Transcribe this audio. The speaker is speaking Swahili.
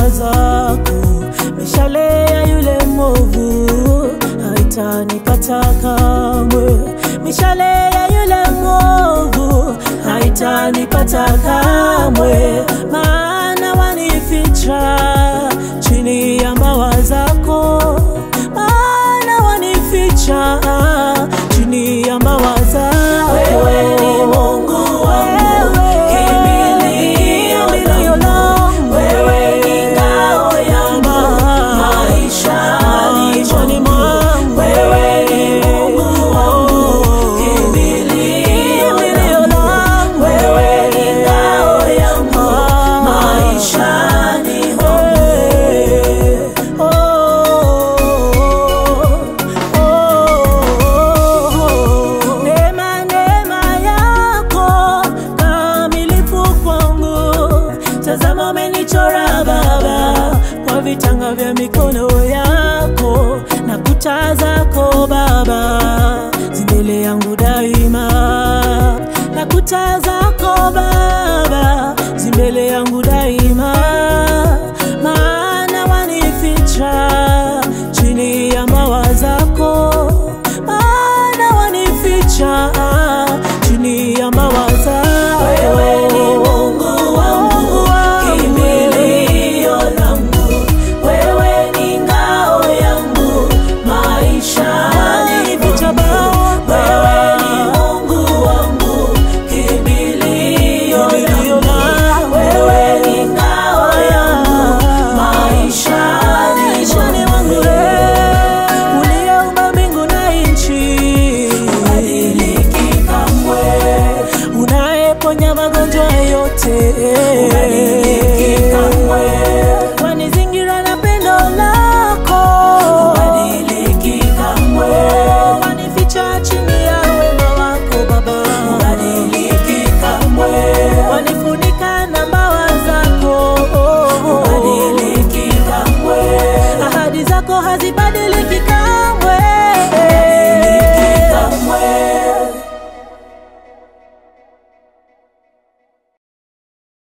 mbawa zako, mishale ya yule mwovu haitanipata kamwe, mishale ya yule mwovu haitanipata kamwe, maana wanificha chini ya mbawa zako, maana wanificha chini ya mbawa zako. Wewe ni Mungu wangu, kimbilio langu. Wewe ni ngao yangu, maishani mwangu. Wewe ni Mungu wangu, kimbilio langu. Wewe ni ngao yangu, maishani Neema, neema yako kamilifu kwangu. Tazama umenichora Baba kwa vitanga vya mikono yako na kuta zako Baba zimbele yangu daima, na kuta zako Baba zimbele yangu daima, maana wanificha chini ya mbawa zako, maana wanificha chini ya mbawa zako. Wewe ni Mungu wangu, kimbilio langu. Wewe ni ngao yangu, maishani Wanificha mwangu. Baba. Wewe ni Mungu wangu, kimbilio Kimbilio langu. langu. Wewe ni ngao yangu, maishani Maishani mwangu mwangu. wewe, uliyeumba mbingu na nchi, Badiliki kamwe, unayeponya magonjwa yote, badiliki kamwe. wanizingira na pendo lako, Badiliki kamwe, wanificha chini ya wema wako Baba, badiliki kamwe, wanifunika na mbawa zako, badiliki kamwe, ahadi zako haziba